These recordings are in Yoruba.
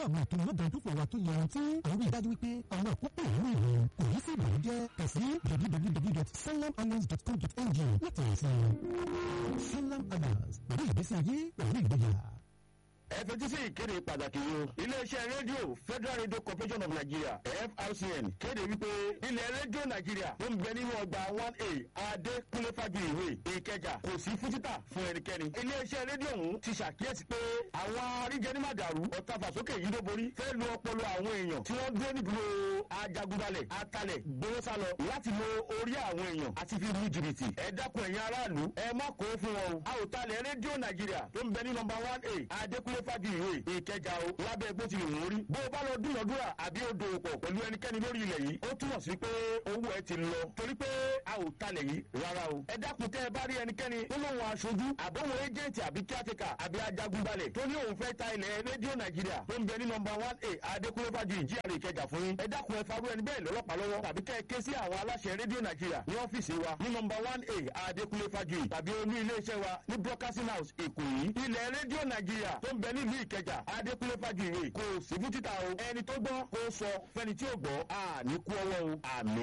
àwọn ètò mọ́bàndúfò wa tó yanrantí àwọn ìdájú wípé àwọn àkókò ìlú ìlú kò ní sí ìbànújẹ́ kà sí www.salamalliance.com.ng láti rìn sí i. Salam Alliance pẹ̀lú ìgbésí ayé pẹ̀lú ìgbéga ẹ fetí sí ìkéde pàtàkì yìí o iléeṣẹ́ rédíò federal radio corporation of nigeria frcn kéde wípé ilẹ̀ rédíò nàìjíríà tó ń bẹ nínú ọgbà one a adékúnlé fájú ìwé ìkẹjà kò sí fún títà fún ẹnikẹ́ni iléeṣẹ́ rédíò ọ̀hún ti ṣàkíyèsí pé àwọn aríjẹnímàdàrú ọ̀tàfàsókè yìí ló borí fẹ́ lu ọpọlọ àwọn èèyàn tí wọ́n dúró nídúró ajagunbalẹ̀ atalẹ̀ gbowósálọ láti lo orí àwọn èèyàn àti fi lu jìbìtì ẹ dákun ẹ̀yin aráàlú ẹ má kó fún wọn o a ò talẹ̀ rédíò nàìjíríà tó ń bẹ ní nọmba one a adékúnlé fájú ìwé ìkẹjà o lábẹ́ bó ti lè wọ́n rí bó o bá lọ dúnàdúrà àbí o dòwò pọ̀ pẹ̀lú ẹnikẹ́ni lórí ilẹ̀ yìí ó túmọ̀ sí pé owó ẹ ti lọ torí pé a ò talẹ̀ yìí rárá o ẹ dákun tẹ́ ẹ bá rí ẹnikẹ́ni tó lóun aṣojú àbọ̀wọ̀ ẹ́jẹ̀ǹtì àbí kíátìkà àbí ajagunbalẹ̀ tó ní òun fẹ́ ta ilẹ̀ rédíò nàìjíríà tó ń bẹ ní nọmba one a adékúnlé fájú ìjìyàrá ìkẹjà fún yín ẹ dákun ẹ farú ẹni bẹ́ẹ̀ lọ́lọ́pàá lọ́wọ́ tàbí kẹ́ ẹ ké sí àwọn aláṣẹ rédíò nàìjíríà ní ọ́fíìsì wa ní nọmba one a adékúnlé fájú tàbí olú iléeṣẹ́ wa ní broadcasting house èkó yìí ilẹ̀ rédíò nàìjíríà tó ń bẹ nílùú ìkẹjà adékúnlé fàjìrè kò sí fún títà o ẹni tó gbọ́ kó sọ fẹni tí ò gbọ́ àní kú ọwọ́ o àmì.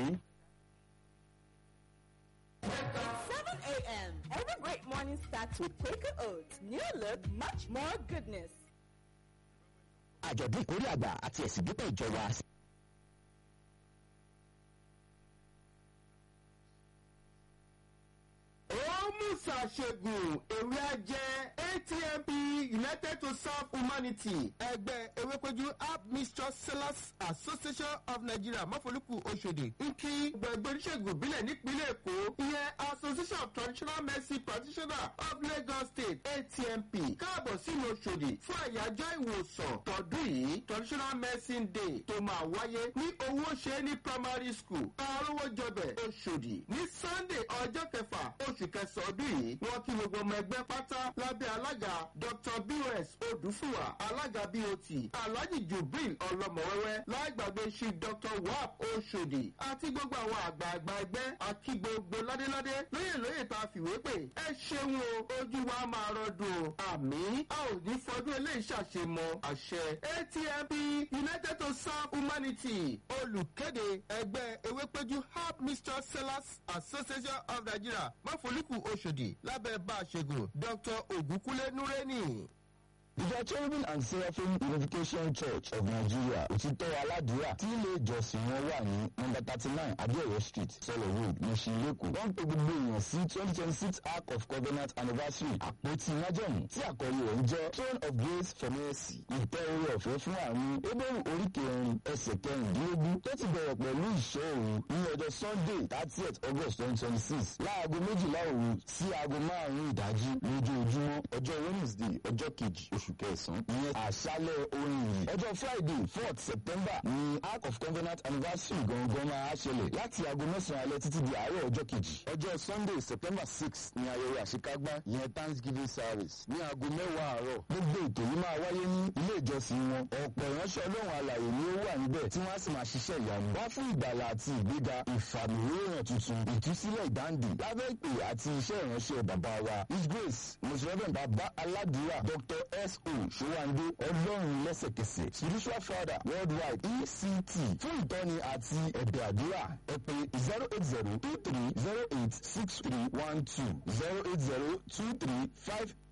7 a.m. Every great morning starts with Quaker Oats. New look, much more goodness. àjọ̀dún ìkórè àgbà àti ẹ̀sìn dúpẹ́ ìjọba ṣàṣègùn ewé ajẹ́ atmp united to serve humanity ẹgbẹ́ ewékojú app mixture sellers association of nigeria mọ́fọ́lùkù oṣòdì ń kí gbẹ̀gbẹ́ oníṣègùn ìbílẹ̀ nípínlẹ̀ èkó ìyẹn association of traditional medicine practitioners of lagos state atmp káàbọ̀ sínú oṣòdì fún àyájọ́ ìwòsàn tọdún yìí traditional medicine day tó máa wáyé ní owó ṣe ní primary school arówó jọbẹ̀ oṣòdì ní sunday ọjọ́ kẹfà oṣù kẹsàn-án ọdún yìí wọ́n kí gbogbo ọmọ ẹgbẹ́ pátá lábẹ́ alága dr bos odùfúwà alága bot alhaji jubril ọlọmọwẹ́wẹ́ láìgbàgbé chief dr wap oṣòdì àti gbogbo àwọn àgbààgbà ẹgbẹ́ àti gbogbo ládéládé lóyè lóyè tá a fìwé pè ẹ ṣeun o ojú wa máa rọdùn o àmì a ò ní fọdún eléyìí ṣàṣemọ àṣẹ atmp united to serve humanity olùkéde ẹgbẹ́ ewépéjú help mr sellers association of nigeria mọ́fọ́lùkù oṣòdì lábẹ́ bá a ṣègùn dr ògúnkúlé núrẹ́nì. ìjọ cherubim and seraphim unification church of nigeria òtítọ́ aládùúrà tí ilé ìjọsìn wọn wà ní nọmba thirty nine adéọyọ street sọlọ road mushin lẹ́kọ̀ọ́ wọ́n ń pe gbogbo èèyàn sí twenty twenty six arc of covenant anniversary àpótí májẹ̀mú tí àkọlé rẹ̀ ń jẹ́ throne of grace for mercy ìtẹ́ orí ọ̀fẹ́ fún àrùn ebéèrú oríkèérin ẹsẹ̀ kẹrìndínlógún tó ti bẹ̀rẹ̀ pẹ̀lú ìṣọ́ òru ní ọjọ́ sunday thirtieth august twenty twenty six láago méjìlá òru sí aago márùn-ún ìdájí lójoojúmọ́ ọjọ́ wednesday ọjọ́ kejì oṣù kẹsàn-án ìyẹn àṣálẹ̀ orin yìí ọjọ́ friday fourth september ní ark of covenant anniversary gangan máa ṣẹlẹ̀ láti aago mẹ́sàn-án alẹ́ títí di àárọ̀ ọjọ́ kejì ọjọ́ sunday september six ní ayẹyẹ àṣekágbá ìyẹn thanksgiving service ní aago mẹ́wàá àárọ̀ gbogbo ètò yìí máa wáyé ní ilé ìjọsìn wọn ọ̀pọ̀ ìránṣẹ́ ọlọ́run alàyè ni ó wà níbẹ̀ tí wọ́n á sì máa ṣiṣẹ́ ìyanu wá fún ìgbàlà àti ìgbéga ìfàmìlóyàn tuntun ìtúsílẹ̀ ìdáǹdè lábẹ́ ìpè àti iṣẹ́ ìránṣẹ́ bàbá wa his grace mùsùlùmí bàbá aládùúrà dr s.o. ṣòwàndé ọlọ́run lẹ́sẹ̀kẹsẹ̀ spiritual father worldwide ect fún ìtọ́ni àti ẹ̀bẹ̀ àdúrà ẹ pé zero eight zero two three zero eight six three one two zero eight zero two three five